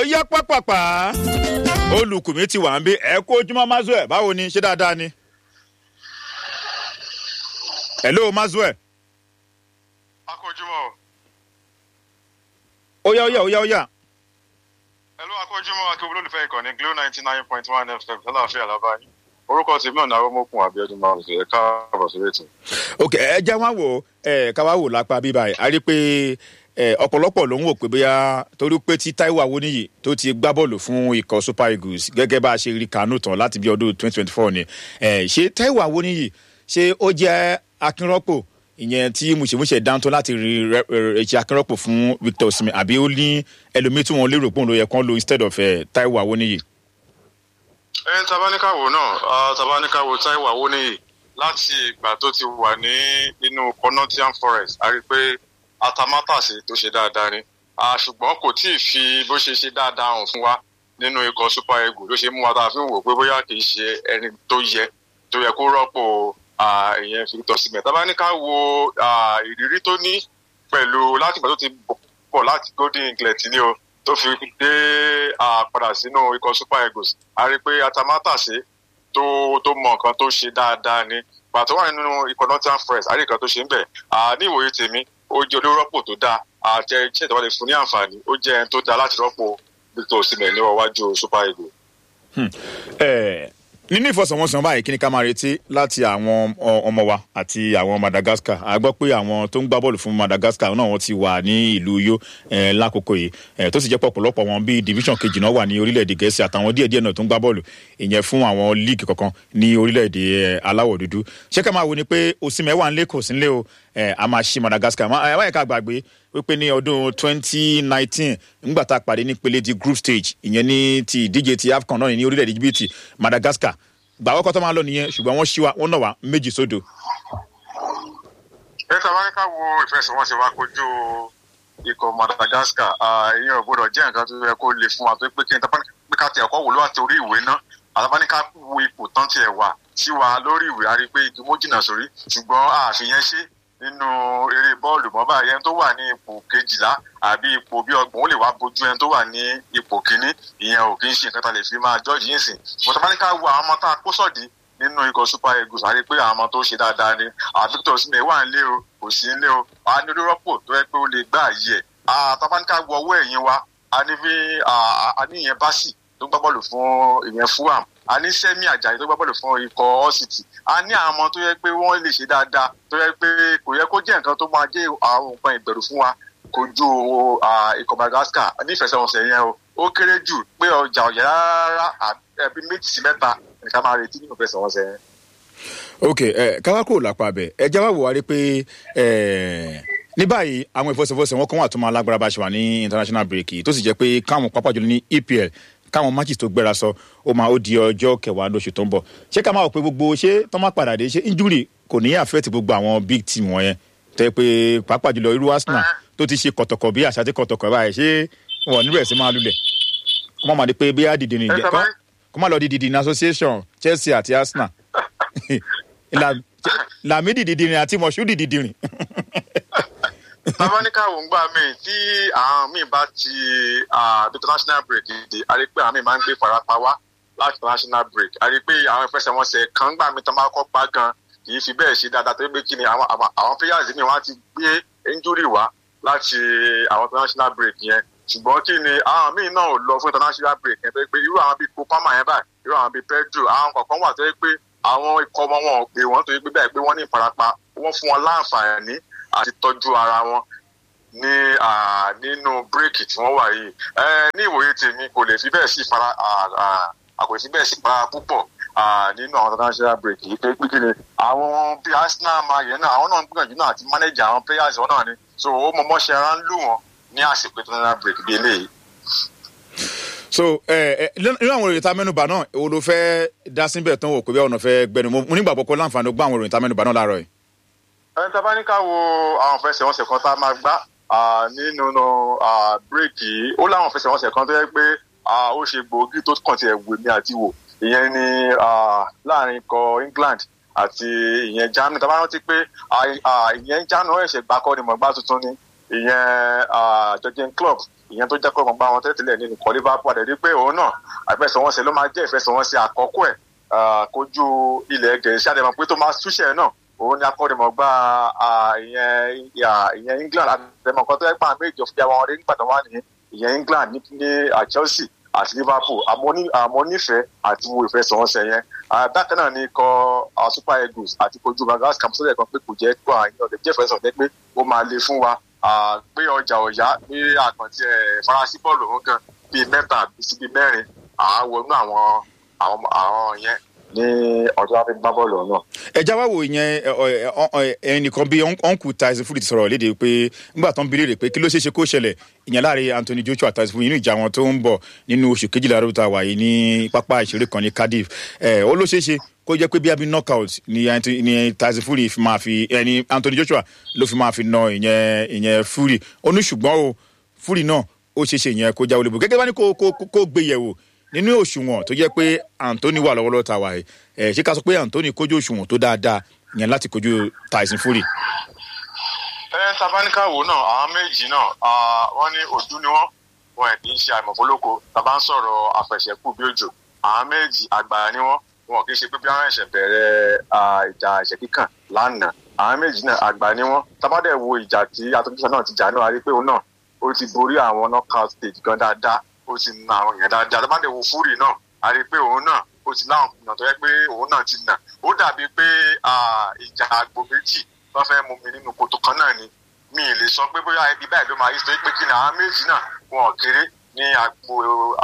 yá pápápá olùkùnmí ti wà ń bí ẹ kó ojúmọ́ mazue báwo ni ṣé dáadáa ni. hello mazue. akójúmọ́ ó yá ó yá ó yá ó yá. ẹlú akójúmọ́ akébó olólùfẹ́ ìkànnì glo ninety nine point one fm lálàáfíà lábáyé orúkọ tèmi náà náà mọ́kùn àbíọ́dún márùn ẹ̀ káàbọ̀ sórí ètò. ok ẹ já wá wò ẹ ká wá wò lápá bíbá ẹ a rí i pé ẹ ọ̀pọ̀lọpọ̀ ló ń wò pé bóyá torí pé tí Táíwò Awóníyì tó ti gbá bọ́ọ̀lù fún ikọ̀ Super Eagles gẹ́gẹ́ bá a ṣe rí kánú tán láti bí ọdún twenty twenty four ni ẹ ṣé Táíwò Awóníyì ṣé ó jẹ́ akínrọ́pò ìyẹn tí mùsèmùsè dáńtọ́ láti rí ṣe akínrọ́pò fún Victor Osimhen àbí ó ní ẹlòmíì tí wọ́n lérò pé òun ló yẹ kán lo instead of uh, Táíwò Awóníyì. ẹ ń tabaníkàwò náà tabaníkàwò Táíwò Awóníyì láti ìgbà tó ti wà ní inú Connaughton Forest a rí i pé atamátàsé tó ṣe dáadáa ni ṣùgbọ́n kò tí ì fi bó ṣe ṣe dáadáa hàn fún wa nínú ikọ̀ Super Eagles ló ṣe mú wa tá a fi ń wò pé bóyá kì í ṣe ẹni tó yẹ tó yẹ kó rọ́pò ìyẹn Victor Osimhen tá bá ní ká wo ìrírí tó ní pẹ̀lú láti ìgbà tó ti bọ̀ láti Golden Eagles ní o tó fi dé padà sínú ikọ̀ Super Eagles a rí i pé atamátàsé tó tó mọ nǹkan tó ṣe dáadáa ni pàtó wà nínú ikọ̀ Nottingham Forest a rí nǹkan tó ṣe ń bẹ̀ ní ìwòye tèmi ó jẹ́ olórọ́pò tó dáa àti iṣẹ́ ìjọba lè fún ní àǹfààní ó jẹ́ ẹni tó dáa láti rọ́pò Victor Osimhen ní ọwájú Super Eagles. nínú ìfọsọ̀wọ́nsán báyìí kí ni ká máa retí láti àwọn ọmọ wa àti àwọn Madagascar a gbọ́ pé àwọn tó ń gbá bọ́ọ̀lù fún Madagascar náà wọ́n ti wà ní ìlú Uyo lákòókò yìí tó sì jẹ́ pọ̀pọ̀lọpọ̀ wọn bíi division kejì náà wà ní orílẹ̀-èdè Gẹ̀ẹ́sì àtàwọn díẹ̀díẹ̀ náà tó ń gbá bọ́ọ̀lù ìyẹn fún àwọn líìgì kọ̀ọ̀kan ní orílẹ̀-èdè aláwọ̀ dúdú ṣé ká máa wo ni pé Osimhen wà ń lé kò sí ń lé o a máa ṣí Madagascar ẹ wáyé ká gbàgbé wípé ní ọdún twenty nineteen nígbà tá a pàdé ní pele di group stage ìyẹn ní ti ìdíje ti AFCON náà ní orílẹ̀-èdè Djibouti Madagascar gbàwọ́ kọ́tọ́ máa lọ nìyẹn ṣùgbọ́n wọ́n ṣí wa wọ́n nà wá méjì sódò. ẹ ta bá ní ká wo ìfẹsẹ̀wọnsẹ̀ wa kojú ikọ̀ Madagascar ìyẹn ò gbọdọ̀ jẹ́ nǹkan tó yẹ kó le fún wa tó pé kí n ta bá ní pé ká tẹ̀ ọkọ̀ wò ló wà torí ìwé náà àtàbá ní ká wo ipò tán tiẹ̀ wà sí wa lórí ìwé a rí i pé igi mú jìnnà sórí ṣùgbọ́n àfihàn ṣe nínú eré bọ́ọ̀lù mọ́bà yẹn tó wà ní ipò kejìlá àbí ipò bí ọgbọ̀n ó lè wá bójú ẹni tó wà ní ipò kínní ìyẹn ò kì í ṣe nǹkan tá a lè fi máa jọ́ọ̀jì yín sìn ṣùgbọ́n tá a bá ní ká wo àwọn ọmọ tá a kó sọ̀dí nínú ikọ̀ Super Eagles àrí pé àwọn ọmọ tó ṣe dáadáa ni Victor Osimhen wà nílé o kò sí nílé o a ní olórọ́pò tó yẹ pé ó lè gbá àyè ẹ̀ tá a bá ní ká wo ọwọ́ ẹ̀yìn wa a ní bí a ní ìyẹn básì tó gbá bọ́ọ̀lù fún ìyẹn Fulham a ní Sẹ́mi Àjàyí tó gbá bọ́ọ̀lù fún ikọ̀ Hull City a ní àwọn ọmọ tó yẹ pé wọ́n lè ṣe dáadáa tó yẹ pé kò yẹ kó jẹ́ nǹkan tó máa jẹ́ àwọn nǹkan ìbẹ̀rù fún wa kojú ikọ̀ Madagascar nífẹsẹ̀wọnsẹ̀ yẹn o ó kéré jù pé ọjà ọ̀yà rárá ẹbí méjì sí mẹ́ta nìkan máa retí nínú ìfẹsẹ̀wọnsẹ̀ yẹn. ok ẹ káwá kúrò lápá bẹ ẹ jáwá wò wá rí pé ní báyìí àwọn ìfọsẹ̀fọsẹ̀ wọn kàn wà tó máa lágbára bá ṣe wà ní international break tó sì jẹ́ pé káwọn pápá jùlọ ní EPL káwọn matches tó gbéra sọ ó máa ó di ọjọ́ kẹwàá lóṣù tó ń bọ̀ ṣé ká máa wò pé gbogbo ṣé tó máa padà dé ṣé injury kò ní affect gbogbo àwọn big team wọ̀nyẹn tẹ́ pé pàápàá jùlọ irú Arsenal tó ti ṣe kọ̀tọ̀kọ̀ bí àṣà tí kọ̀tọ̀kọ̀ báyìí ṣé wọn níbẹ̀ sí máa lulẹ̀ kó má máa di pé bí á dìde nìjẹ́ kó má lọ di dìde ní association Chelsea àti Arsenal Lamidi dìdìrín àti Moshood dìdìrín tabanika wò ń gbà mí tí àwọn míì bá ti international break dé a rí pé àwọn míì máa ń gbé farapa wá láti international break a rí pé àwọn ìfẹsẹ̀wọnsẹ̀ kan gbà mí tán bá kọ́ pa gan kì í fi bẹ́ẹ̀ ṣe dáadáa tó gbé kí ni àwọn àwọn players mi wọ́n á ti gbé injury wá láti àwọn international break yẹn ṣùgbọ́n kí ni àwọn míì náà ò lọ fún international break yẹn tó pé irú àwọn bíi Kopama yẹn báyìí irú àwọn bíi Pedro àwọn kọ̀ọ̀kan wà tó yẹ pé àwọn ikọ̀ ọmọ wọn ò pè wọ́n tó yẹ pé bẹ́ẹ̀ pé wọ́n ní ìfarapa wọ́n fún wọn láǹfààní àti tọ́jú ara wọn ní nínú bírèkì tí wọ́n wà yìí ní ìwòye tèmi kò lè fi bẹ́ẹ̀ sí fara kò lè fi bẹ́ẹ̀ sí fara púpọ̀ nínú àwọn international break yìí pé kí ni àwọn bí Arsenal máa yẹn náà àwọn náà ń gbìyànjú náà àti manage àwọn players wọn náà ni so ó mọ mọ́ṣẹ́ ara ń lù wọ́n ní àsìkò international break bí eléyìí. so nínú àwọn ìròyìn tá a mẹ́nubà náà èwo ló fẹ́ dá síbẹ̀ tán wò pé bí ọ̀nà fẹ́ gbẹnu mo nígbàgbọ́ kó láǹfààní ó gbọ́ àwọn ìròyìn tá a mẹ́nubà náà láàárọ̀ yìí ẹni tá a bá ní ká wo àwọn fẹsẹ̀wọnsẹ̀ kan tá a máa gbá nínú bírèkì yìí ó láwọn fẹsẹ̀wọnsẹ̀ kan tó yẹ pé ó ṣe gbòógì tó kàn tiẹ̀ wù mí àti wò ìyẹn ni láàrin ikọ̀ England àti ìyẹn Germany tá a bá rántí pé ìyẹn Germany ó ṣẹ̀ṣẹ̀ gbà kọ́ ni mọ̀gbá tuntun ni ìyẹn Jurgen Klopp ìyẹn tó jẹ́ kó mọ̀ bá wọn tẹ́tẹ́lẹ̀ nínú ikọ̀ liverpool àdẹ̀rí pé òun náà àfẹsẹ̀wọnsẹ̀ ló máa jẹ́ ìfẹsẹ̀wọnsẹ̀ àkọ́kọ́ ẹ̀ kojú ilẹ̀ gẹ̀ẹ́sì àdẹ̀mọ̀ pé tó máa túṣẹ̀ náà òun ni akọ́nimọ̀gbá ìyẹn england àdẹ̀mọ̀ kan tó yẹ pé àwọn méjì ọ̀fìjà wọn rí nígbà tó wà ní ìyẹn england ní chelsea àti liverpool àmọ́ nífẹ̀ẹ́ àti wo ìfẹsẹ̀wọnsẹ̀ yẹn bákan náà ni ikọ̀ super eagles àti kojú madagascar mọ́sálẹ̀ kan pé kò jẹ́ kó àyàn ọ̀dẹ̀ jẹ́ ìfẹsẹ̀wọnsẹ̀ pé ó máa le fún wa pé ọjà ọ̀yá ní àkàntì ẹ̀ faransé bọ́ọ̀lù òun kan bíi mẹ́ta sí bíi mẹ́rin àwọnú àwọn àwọn yẹn ní ọjọ́ àfi gbá bọ́ọ̀lù náà. ẹja wá wo ìyẹn ẹnìkan bíi uncle tyson fury ti sọ̀rọ̀ léde pé nígbà tó ń bi léèrè pé kí ló ṣeé ṣe kó ṣẹlẹ̀ ìyẹn láàrin anthony joshua tyson fury nínú ìjà wọn tó ń bọ̀ nínú oṣù kejìlá ló ta wà yìí ní pápá ìṣeré kan ní cardiff ó ló ṣeé ṣe kó jẹ́ pé bí abi knockout ni ni tyson fury fi máa fi ẹni anthony joshua ló fi máa fi na ìyẹn ìyẹn fury ó ní ṣùgbọ́n o fury náà ó ṣeé ṣe ìyẹn kó jáwé lébo gẹ́gẹ́ bá ní kó gbé yẹ̀wò nínú òṣùwọ̀n tó jẹ́ pé anthony wà lọ́wọ́lọ́wọ́ ta wà ẹ̀ ṣé ká sọ pé anthony kójú òṣùwọ̀n tó dáadáa yẹn láti kojú tyson fury. ẹ tabaníkà wo náà àwọn méjì náà wọn ní ojú ni wọn wọn ẹ kì í ṣe àìmọ̀fólóko tàbá ń sọ̀rọ̀ àfẹsẹ̀kù bí òjò àwọn méjì àgbà ni wọn wọn kì í ṣe pé bí àwọn ẹ̀ṣẹ̀ bẹ̀rẹ̀ ìjà ẹ̀ṣẹ̀ kíkàn lánàá àwọn méjì náà àgbà ni wọn tabadẹ wo ìjà tí atọ́júṣe náà ti jà náà a rí pé òun náà ó ti borí àwọn knockout stage gan dáadáa ó ti na àwọn èèyàn dáadáa tabadẹ wo fúrì náà a rí pé òun náà ó ti láwọn èèyàn tó yẹ pé òun náà ti nà ó dàbí pé ìjà àgbo méjì wọ́n fẹ́ mú mi nínú kòtò kan náà ni mi ì lè sọ pé bóyá ibi báyìí ló máa yí sọ pé kí ni àwọn méjì náà wọn kéré ní agbo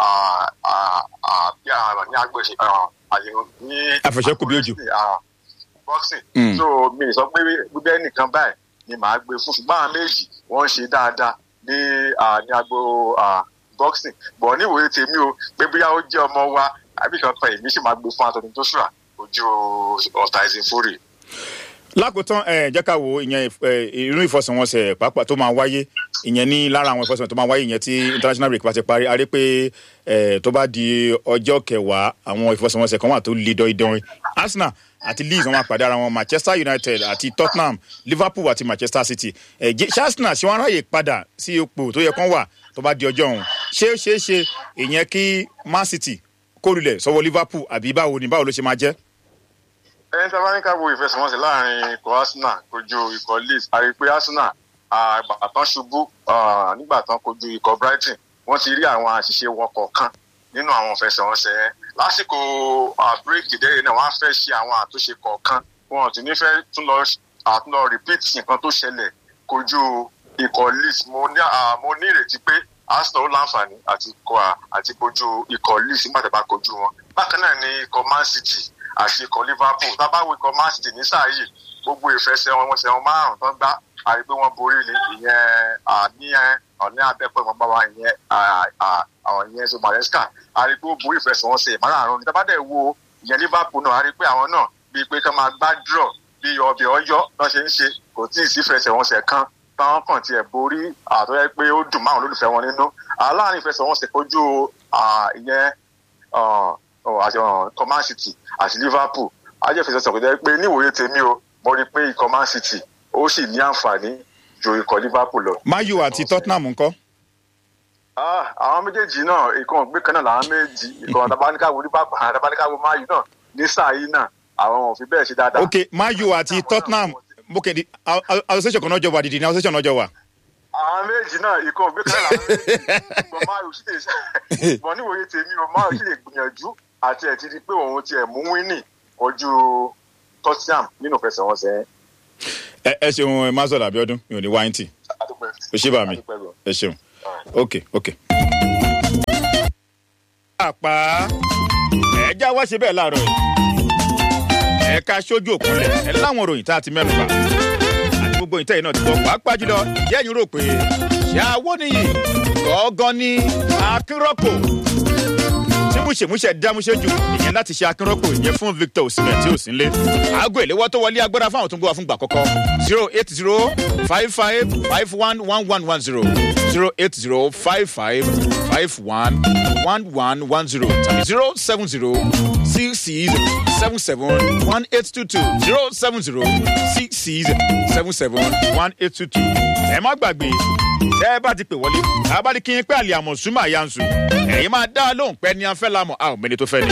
bí ní agbo àyẹ̀wò ní àfẹsẹ̀kù bí òjò boxing so mi ì sọ pé gbígbẹ́ nìkan báyìí ni màá gbé fún ṣùgbọ́n àwọn méjì wọ́n ń ṣe dáadáa ní ní agbo boxing bọ̀ níwòye tèmi o pé bóyá ó jẹ́ ọmọ wa àbí kan pa èmi sì máa gbé fún Anthony Joshua ojú ọ̀tá ẹ̀sìn fúrì lákòótán ẹ jẹ́ ká wo ìyẹn irú ìfọsẹ̀wọnsẹ̀ pàápàá tó máa wáyé ìyẹn ní lára àwọn ìfọsẹ̀wọnsẹ̀ tó máa wáyé ìyẹn tí international break bá ti parí a rí pé tó bá di ọjọ́ kẹwàá àwọn ìfọsẹ̀wọnsẹ̀ kan wà tó le dọ́idọ́rin Arsenal àti Leeds wọn máa pàdé ara wọn Manchester United àti Tottenham Liverpool àti Manchester City ẹ ṣé Arsenal ṣé wọn ráyè padà sí ipò tó yẹ kán wà tó bá di ọjọ́ ọ̀hún ṣé ṣé ṣe ìyẹn kí Man City kórìlẹ̀ sọ́wọ́ Liverpool àbí báwo ni báwo ló ṣe máa jẹ́ ẹni tí a bá ní ká wo ìfẹsẹ̀wọnsẹ̀ láàrin ikọ̀ Arsenal kojú ikọ̀ Leeds a rí i pé Arsenal àgbà tán ṣubú nígbà tán kojú ikọ̀ Brighton wọ́n ti rí àwọn àṣìṣe wọn kọ̀ọ̀kan nínú àwọn ìfẹsẹ̀wọnsẹ̀ yẹn lásìkò bírèkì dẹ́rẹ́ náà wọ́n á fẹ́ ṣe àwọn àtúnṣe kọ̀ọ̀kan wọn ò tún ní fẹ́ tún lọ tún lọ repeat nǹkan tó ṣẹlẹ̀ kojú ikọ̀ Leeds mo ní ìrètí pé Arsenal ó láǹfààní àti àti kojú ikọ̀ Leeds nígbà tó bá kojú wọn bákan náà ni ikọ̀ Man City àti ikọ̀ Liverpool tábàwò ikọ̀ Man City ní sáà yìí gbogbo ìfẹsẹ̀ wọn wọn sẹ́wọ̀n márùn-ún tán gbá àrí pé wọ́n borí ni ìyẹn ní ọ̀ní abẹ́pẹ́ wọn bá wa ìyẹn àwọn ìyẹn so Maresca àrí pé ó borí ìfẹsẹ̀ wọn ṣe márùn-ún tábàdẹ̀ wo ìyẹn Liverpool náà àrí pé àwọn náà bíi pé ká máa gbá draw bíi ọbẹ̀ ọyọ́ lọ́n ṣe ń ṣe kò tí ì sí ìfẹsẹ̀ wọn ṣẹ̀ kan táwọn kàn tiẹ̀ borí àtọ́yẹ pé ó dùn márùn olólùfẹ́ wọn nínú aláàárín ìfẹsẹ̀ wọn ṣe kojú ìyẹn ikọ̀ Man City àti Liverpool ajẹ́fẹsẹ̀ sọ̀rọ̀ jẹ́ pé níwòye tèmi o mo rí i pé ikọ̀ Man City ó sì ní àǹfààní ju ikọ̀ Liverpool lọ. Man U àti Tottenham ńkọ́. àwọn méjèèjì náà ikọ̀ ògbé kan náà làwọn méjì ikọ̀ àtàbáníkàwò Liverpool àtàbáníkàwò Man U náà ní sáà yìí náà àwọn ò fi bẹ́ẹ̀ ṣe dáadáa. ok Man U àti Tottenham ok the association kan náà jọ wà dìdì ní association náà jọ wà àwọn méjì náà ikọ̀ ògbé kan náà làwọn méjì ṣùgbọ́n máa yóò sì lè ṣùgbọ́n níwòye tèmi o máa yóò sì lè gbìyànjú àti ẹ̀ ti di pé òun ti ẹ̀ mú wínì ojú Tottenham nínú ìfẹsẹ̀wọnsẹ̀. ẹ ẹ ṣeun mazol Abiodun mi ò ní wáyé tì o ṣé bá mi ẹ ṣeun ok ok. àpá ẹ̀ẹ́dá wá ṣe bẹ́ẹ̀ láàárọ̀ yìí ẹ̀ka sójú òkúnlẹ̀ ẹ̀ láwọn òròyìn tá a ti mẹ́nu bà gbogbo ìtẹ́ iná ti gbọ́ pàápàá jùlọ ìyá ẹ̀yin rò pé ṣé àwọn nìyí gọ́gán ní akínrọ́pò tí múṣemúṣe dámúṣe jù ìyẹn láti ṣe akínrọ́pò ìyẹn fún Victor Osimhen tí ò sí nílé aago ìléwọ́ tó wọlé agbára fáwọn tó ń gbọ́ wa fún gbà kọ́kọ́ zero eight zero five five five one one one one zero zero eight zero five five five one one one one zero tàbí zero seven zero six six seven seven one eight two two zero seven zero six six seven seven one eight two two ẹ má gbàgbé tẹ́ ẹ bá ti pè wọlé àbá ní kí n pẹ́ àlè àmọ̀ súnmọ́ àyànṣu ẹ̀yin máa dá lóhùn pẹ́ ní afẹ́ lamọ̀ a ò mẹ́ni tó fẹ́ ni.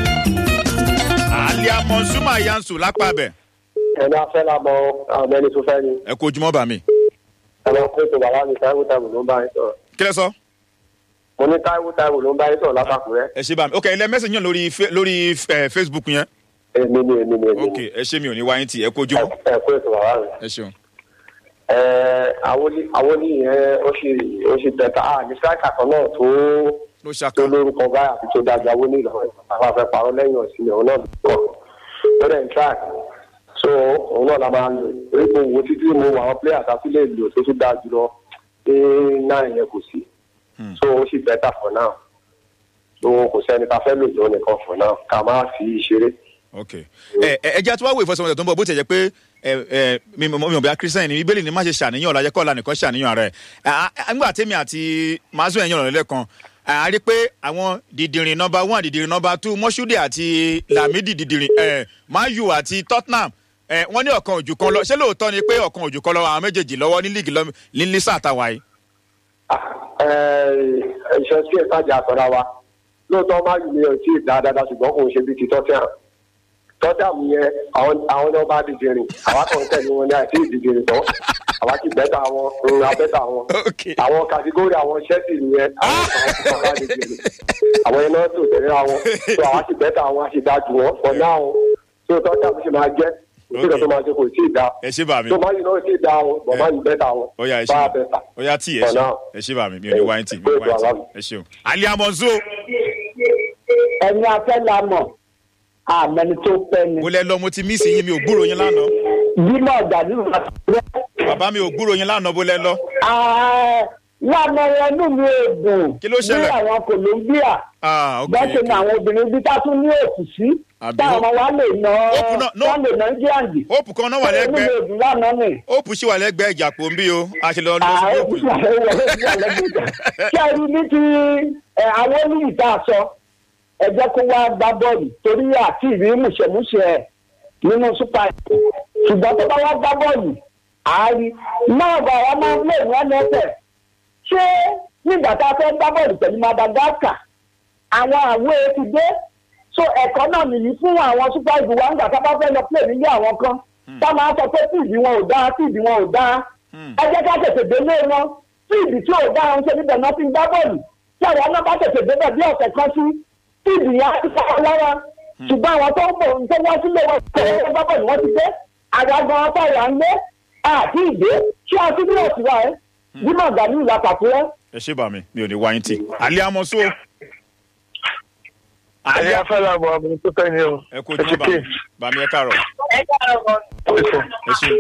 àlè àmọ̀ súnmọ́ àyànṣu lápá bẹ̀ ẹni afẹ́ la mọ àwọn ẹni tó fẹ́ ni ẹ kó ojúmọ́ bà mí. ẹni pé tó bàbá mi táíwò táíwò ló ń bá yín sọ̀rọ̀ kí lẹ sọ. mo ní táíwò táíwò ló ń bá yín sọ̀rọ̀ látàkùrẹ́ ẹ ṣe bá mi ok ilẹ̀ mẹ́sàn-án yàn lórí fe- lórí eh, facebook yẹn èmi ni èmi ni èmi ok ni ẹ ṣe mi ò ní wáyé tì ẹ kó ojúmọ́ ẹ pé tó bàbá mi. ẹ ṣeun. ẹ àwọn ní àwọn ní yẹn ó ṣe ó ṣe bẹ̀tà á ní sáìkà kan náà tó ló tó ṣàkà lórúkọ báyà àti tó dájà wó ní ìlọrin àwọn afẹ́ parọ́ lẹ́yìn ọ̀sìn ni òun náà lọ ó dẹ̀ ń track so òun náà la máa lò èyí mo wo títí mo wọ àwọn players àti lè lò tó tún dáa jùlọ ní náà yẹn kò sí so ó sì bẹ́tà for now so kò sẹ́ni ká fẹ́ lò jọ nìkan for now ká má fi ṣeré. ok ẹ ẹ ẹ jẹ́ àti wá wo ìfọsọ̀mọsẹ̀ tó ń bọ̀ bó ti jẹ́ pé ẹ ẹ mi mi mi ò bí a christian ni bíbélì ni má ṣe ṣàníyàn ọ̀la jẹ́ kọ́ọ̀la nìkan ṣàníyàn rẹ̀ nígbà tèmi àti mazu ẹ̀yàn ọ̀rọ̀ lẹ́kan a rí pé àwọn dìdìrín nọmba one dìdìrín nọmba two mọ́ṣúdì àti lamidi dìdìrín ẹ mayu àti tottenham ẹ wọ́n ní ọ̀kan òjù kan lọ ṣé lóòótọ́ ni pé ọ̀kan òjù kan lọ àwọn méjèèjì lọ́wọ́ ní líìgì lọ ní lísà àtàwà yìí. iṣẹ́ sí ìtajà àtọ̀ra wa lóòótọ́ má yìí ni ọtí dáadáa ṣùgbọ́n kò ń ṣe bíi ti tọ́tíàm tọ́tíàm yẹn àwọn àwọn náà bá dìde rìn àwa kàn ń tẹ̀lé wọn ní àti ìdíje rìn tán àwa ti bẹ́tà wọn ń ra bẹ́tà wọn ok àwọn kàtígórì àwọn ṣẹ́ẹ̀tì nìyẹn àwọn kan bá dìde rìn àwọn iná tó tẹ̀lé àwọn tó àwa ti bẹ́tà àwọn àṣìdájú wọn for now tó tọ́tíàm ṣe máa jẹ́ òṣèlú tó máa ṣe kò tí ì dá ẹ ṣe bá mi tó má yìí náà sì dá wọn bọ̀ má yìí bẹ́tà wọn ó yá ẹ ṣe bá bá bẹ́tà. ó yá tí ẹ For ṣe now. ẹ ṣe bá mi mi ò ní wáyé tì mi ò ní wáyé tì ẹ ṣeun. aliamonzo ẹni afẹ́ la mọ̀ àmẹni tó pẹ́ ni. mo lẹ lọ mo ti mí sí yín mi ò gbúrò yín lánàá bímọ ọ̀dàlú láti rẹ́. bàbá mi ò gbúrò yín lánàá bó lẹ lọ. lánàá ẹnu mi ò dùn. Kí ló ṣẹlẹ̀? ní àwọn Colombia ah ok bẹ́ẹ̀ ṣe ni ok àwọn obìnrin bí tá tún ní òkú sí. Àbí táwọn ọmọ wa lè ná Òkú náà- no. wọ́n lè ná jíàǹdì. hope kan náà wà ẹnu mi lẹ́gbẹ̀ẹ́ ò dùn lánàá ni. hope sì wà lẹ́gbẹ̀ẹ́ ìjàpọ̀ ń bí o a ṣe lọ lọ sí àwọn hope. òkú wà lẹ́gbẹ̀ẹ́. ṣé ẹ rí ní ti ẹ, àwọn olùyìí tá a sọ ẹ jẹ́ kó wá gbá bọ́ọ̀lù torí àti ìrí mùṣẹ̀mùṣẹ̀ ẹ̀ nínú super Eagles. ṣùgbọ́n tó bá wá gbá bọ́ọ̀lù àárí náà bá wa máa ń lè wọ́n lẹ́sẹ̀ ṣé nígbà tá a fẹ́ gbá bọ́ọ̀lù pẹ̀lú Madagascar àwọn àwọ̀ ti dé so ẹ̀kọ́ náà nìyí fún àwọn super Eagles wa nígbà tá a bá fẹ́ lọ play nílé àwọn kan tá a máa sọ pé tíìdì wọn ò dáa tíìdì wọn ò dáa ẹ jẹ́ ká tètè délé wọn tíìdì tí ò dáa ń ṣe níbẹ̀ náà ti ń gbá bọ́ọ̀lù tí àwọn náà bá tètè débẹ̀ bí ọ̀sẹ̀ kan sí tíìdì yẹn á ti sá wọn lára ṣùgbọ́n àwọn tó ń bọ̀ ń tó wá sílé wọn tó ń gbá bọ́ọ̀lù wọn ti dé àgbàgbọ́n ọ̀tàyà ń lé àti ìdè ṣé a ti bí ọ̀sùn wa ẹ́ bí màgàlú ìlà pàtúrẹ́ ẹ ṣe bá mi mi ò ní wáyé tì aliamonso ẹni afẹ́ la mọ̀ ọmọ tó fẹ́ ni o. ẹ kó ojú bá mi bá mi ẹ káàárọ̀ ẹ ṣe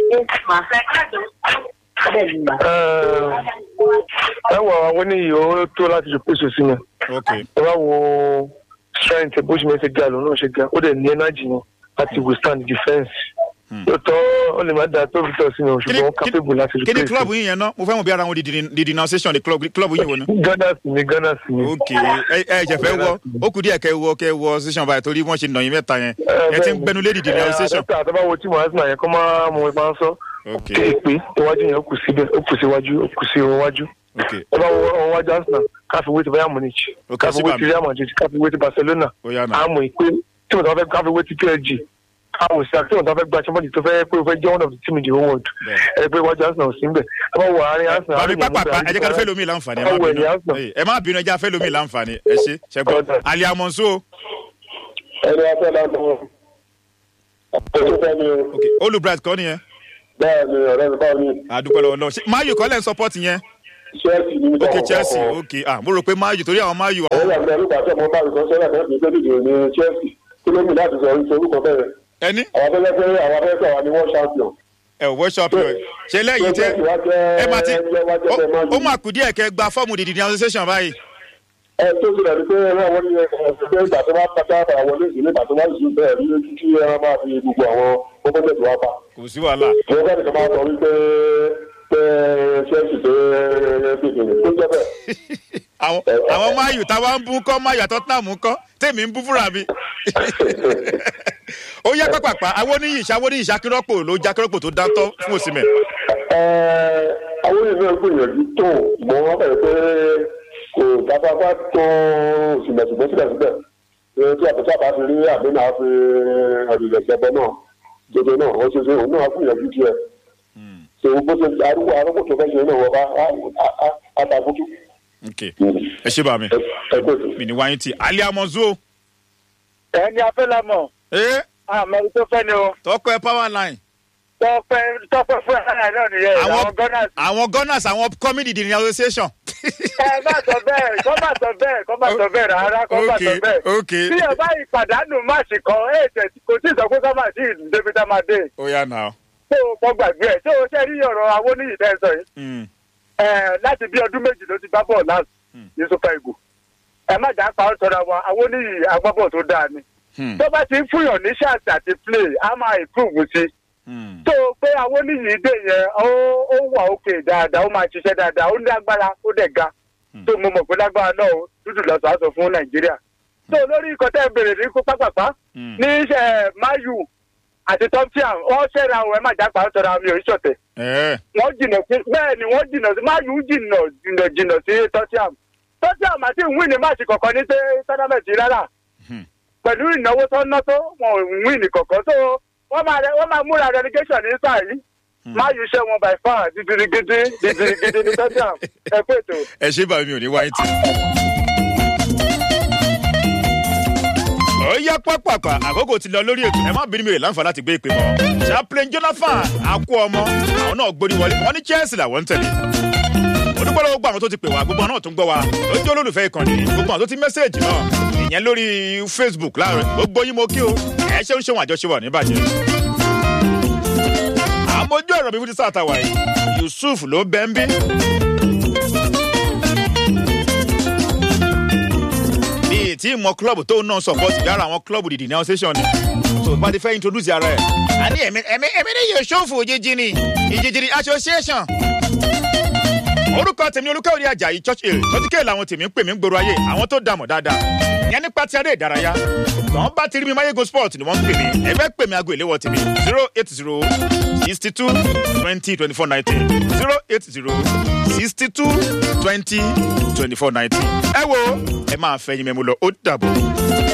ẹ wọ àwọn oníyìí ó tó láti ju pèsè sí mi. ok ẹ bá wo strength bó ṣe máa ṣe ga lòun náà ṣe ga ó dẹ̀ ní energy yẹn láti withstand defence. lóòótọ́ ó lè má da tó Victor sí mi o ṣùgbọ́n ó capable láti ju kí ni pèsè. club yín yẹn náà mo fẹ́ mọ̀ bí ara wọn di di- di denunciation di club club yín wo ni. Ghana sí ni Ghana sí ni. ok ẹ ẹ jẹ fẹ́ wọ ó kù díẹ̀ kẹ́ wọ kẹ́ wọ station báyìí torí wọ́n ṣe nà yín mẹ́ta yẹn ẹ ti ń gbẹnu lé di denunciation. ẹ àtàbà wo tí mo hàn yẹn kọ́ máa mọ ìbá ń sọ. ok kéèpé iwájú yẹn ó kù síbẹ̀ ó kù síwájú ó kù sí iwájú. ok ẹ bá wo ọwọ́ wájú Arsenal káfí wé ti Bayern Munich Ok, káfí sí wé bàmí. ti Real Madrid káfí wé ti Barcelona ó yá nà àmọ́ ìpè tí mo tọ́ fẹ́ káfí wé ti PSG káwọn sí àti tí mo tọ́ fẹ́ gba champion league tó fẹ́ pé o fẹ́ jẹ́ one of the team in the whole world Bẹ́ẹ̀. ẹ pé iwájú Arsenal ò sí ń bẹ̀ ẹ bá wo àárín Arsenal bàbí àárín pápá Mahmoud ẹ jẹ́ ká Ali fẹ́ lómi láǹfààní ẹ má Ọwọ́ bínú ẹ̀yìn Arsenal. Ẹ- ẹ má bínú ẹ jẹ́ fẹ́ lómi láǹfààní ẹ ṣe ṣẹ́gbọ́n Ọ̀dà. aliamonso ẹni afẹ́ la mọ̀ ọ̀pọ̀ tó fẹ́ ni o ok olùbright kọ́ nìyẹn bẹ́ẹ̀ ni ọ̀rẹ́ mi báwo ni àdúpẹ́ lọ́wọ́ lọ́wọ́ ṣé mayu kọ́ lẹ́ ń support yẹn Chelsea ní ok chelsea ok ah mo rò pé mayu torí àwọn mayu àwọn ìyàgbẹ́ nígbà tí ọmọ bá mi sọ sẹ́yìn àti ẹ̀sìn ìdíje ní Chelsea kí ló mú láti sọ oríṣi orúkọ bẹ́ẹ̀ ẹni àwọn afẹ́fẹ́ àwọn afẹ́fẹ́ àwọn ni wọ́n champion. ẹ ò workshop rẹ ṣe lẹ́yìn tẹ Chelsea wá jẹ́ ẹ máa ti ẹgbẹ́ wá jẹ́ bẹ́ẹ̀ máa ó ó máa kù díẹ̀ kẹ́ gba fọ́ọ̀mù dìdì ní association báyìí ẹ tó ti rẹ̀ ni pé ẹ wọ́n ní ẹgbẹ́ ìgbà tó bá pátá àwọn wọlé ìsìn nígbà tó bá sì bẹ́ẹ̀ ní ojú kí ẹ máa fi gbogbo àwọn pọ́pọ́tẹ̀tì wá pa. kò sí wàhálà ìwọ́n bá nìkan máa sọ wípé pé Chelsea pé gbèsè tó jẹ́ bẹ́ẹ̀. àwọn àwọn máyù táwa ń bú kọ́ máyù àtọ́tàmù kọ́ tèmi ń bú fúnra mi. ó yẹ pápápá àwọn oníyì ìṣàwọ́ oníyì ìṣàkírọ́pò ló já kírọ́pò tó dáńtọ́ fún òsínmẹ̀. àwọn èèyàn gbìyànjú tó mọ wọn bẹ̀rẹ̀ pé kò dábàbà tó òsìmẹ̀sìmẹ̀ síbẹ̀síbẹ̀ tí àbẹ̀tí àbá fi rí àbínà fi ọ̀dùnlẹ̀sẹ̀bọ náà jẹjẹ náà wọ́n ṣe ṣe òun náà gbìyànjú tiẹ̀ ṣe bó ṣe arúgbó arúgbó tó fẹ́ ṣe náà wọ́n bá àtàkùtù. ok ẹ ṣe bá mi ẹ kó ètò. mi ní wáyé tí alẹ́ amọ̀zó ẹni afẹ́lámọ̀ ẹ àmọ́ ẹni tó fẹ́ ni o tọpẹ power line tọ́pẹ́ tọ́pẹ́ fún ẹ̀rọ náà nìyẹn Àwọn- àwọn gunners. àwọn gunners àwọn comedy the association. ẹ má sọ bẹ́ẹ̀ kọ́ má sọ bẹ́ẹ̀ kọ́ má sọ bẹ́ẹ̀ rárá kọ́ má sọ ok bẹ́ẹ̀. ok bí ẹ bá ìpàdánù máàsì kan ẹ tẹ̀ kò tí ì sọ pé ká máa sí débi tá máa dé ó yà náà. tó o kọ́ gbàgbé ẹ̀ tó o ṣe rí ọ̀rọ̀ awóníyì tẹ́ ẹ sọ yìí Mm. ẹ láti bí ọdún méjì ló ti gbá bọ́ọ̀ láti ní super eagle ẹ má jà pa ọ́ sọ̀rọ̀ àwọn awóníyì agbábọ̀ tó dáa ni Hmm. tó bá ti ń fúnyàn ní ṣáàtì àti play á máa improve sí i Hmm. tó o pé awóníyì dé yẹn ó ó wà òkè dáadáa ó máa ṣiṣẹ́ dáadáa ó ní agbára ó dẹ̀ ga tó mo mọ̀ pé lágbára náà ó dúdú lọ́sọ̀ àṣọ fún nàìjíríà tó lórí ikọ̀ tẹ́ ẹ bèrè ní kó pápápá Hmm. ní iṣẹ́ mayu àti tọ́píàm wọ́n ṣẹ́ra àwọn ẹ̀ má jápa ń sọ̀rọ̀ àmì òṣìṣọ́tẹ̀ ẹ wọ́n jìnà sí bẹ́ẹ̀ ni wọ́n jìnà sí mayu jìnà jìnà jìnà sí tọ́píàm tọ́píàm àti ìwé ní máàsì kọ̀ọ̀kan ní tọ́nàmẹ̀tì rárá Hmm. pẹ̀lú ìnáwó tó ń ná tó wọn ò wí ní kọ̀ọ̀kan tó wọ́n máa rẹ- wọ́n máa múra relegation ní sáà yìí mayu ṣẹ́ wọn by far dídìrigidi dídìrigidi ní tọ́píàm ẹ pé ètò. ẹ ṣe bá mi ò ní wáyé tí. ó yá pápákọ̀ àkókò ti lọ lórí ètò ẹ má bínú mi rè láǹfà láti gbé ìpè mọ́. chaplain jonathan akú ọmọ àwọn náà gbórí wọlé wọn ní chelsea làwọn ń tẹ̀lé. olùkọ́ lọ́wọ́ gbọ́ àwọn tó ti pè wá gbogbo àwọn náà tó ń gbọ́ wa ó jẹ́ olólùfẹ́ ìkànnì gbogbo àwọn tó ti mẹ́sẹ̀gì náà ìyẹn lórí facebook láàárọ̀ gbogbo yín mo kí o ẹ ṣe ń ṣe wọn àjọṣe wà níbàjẹ́. àmójú ọ̀rọ̀ mi fún ti sáà tàwa yìí yusuf ló bẹ́ ń bí. bíi tí ìmọ̀ club tó náà support lára àwọn club the denunciation ni so bá ti fẹ́ introduce ara ẹ̀. a ní ẹ̀mí ẹ̀mí ẹ̀mí ní yóò ṣòfò òjijì ni ìjìjìrì association. orúkọ tèmi olùkọ́ orí ajayi church hill tọ́tíkẹ́ làwọn tèmi ń pè mí ń gbòòrò ayé àwọn tó dààmú dáadáa ìyẹn nípa ti eré ìdárayá tọ́n bá ti rí mi máyégo sport ni wọ́n ń pè mí ẹ fẹ́ pè mí aago ìléwọ́ tèmi zero eight zero sixty two twenty twenty four nineteen zero eight zero sixty two twenty twenty four nineteen ẹ wo ẹ máa fẹ́ yín mẹ́mu lọ ó dàbọ̀.